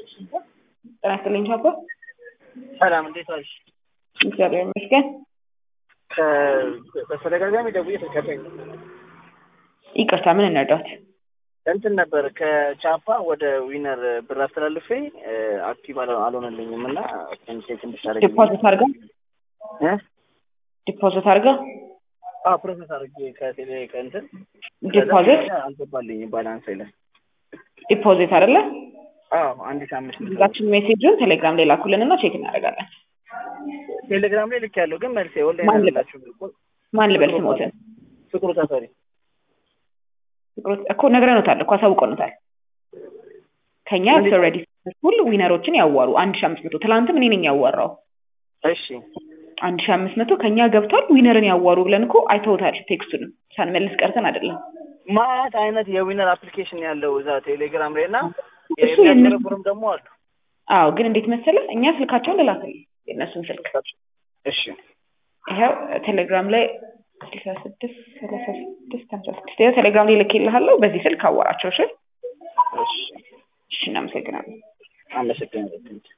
ጤና ይስጥልኝ ቻፓ። ሰላም እንዴት ዋልሽ? እግዚአብሔር ይመስገን። በተደጋጋሚ ደውዬ ተከታኝ ይቅርታ፣ ምን እንርዳት? እንትን ነበር ከቻፓ ወደ ዊነር ብር አስተላልፌ አክቲቭ አልሆ- አልሆነልኝም እና ቼክ እንድታደርግ ዲፖዚት አድርጋ ዲፖዚት አድርጋ ፕሮሰስ አድርጌ ከቴሌ ከእንትን ዲፖዚት ከዛ አልገባልኝም ባላንስ ላይ ዲፖዚት አይደለ? አዎ አንድ ሺህ አምስት መቶ እዛችን ሜሴጁን ቴሌግራም ላይ ላኩልን እና ቼክ እናደርጋለን። ቴሌግራም ላይ ልክ ያለው ግን መልሴ ማን ኦንላይን ልበል? አላችሁ ማን ልበል ስሞትን? ፍቅሩ ተፈሪ ፍቅሮት እኮ ነግረኖታል እኮ አሳውቀኖታል። ከኛ ኦልሬዲ ሁሉ ዊነሮችን ያዋሩ አንድ ሺህ አምስት መቶ ትላንትም እኔ ነኝ ያዋራው እሺ አንድ ሺህ አምስት መቶ ከኛ ገብቷል። ዊነርን ያዋሩ ብለን እኮ አይተውታል። ቴክስቱንም ሳንመልስ ቀርተን አይደለም። ማት አይነት የዊነር አፕሊኬሽን ያለው እዛ ቴሌግራም ላይ እና እሱ የእነሱ የሚያጭበረብሩም ደግሞ አሉ አዎ፣ ግን እንዴት መሰለህ እኛ ስልካቸውን ልላክልህ የእነሱን ስልክ እሺ ይኸው ቴሌግራም ላይ ስልሳ ስድስት ሰላሳ ስድስት ሀምሳ ስድስት ይኸው ቴሌግራም ላይ ልኬልሃለሁ። በዚህ ስልክ አዋራቸው። እሺ እሺ እሺ፣ እናመሰግናለን። አመሰግናለሁ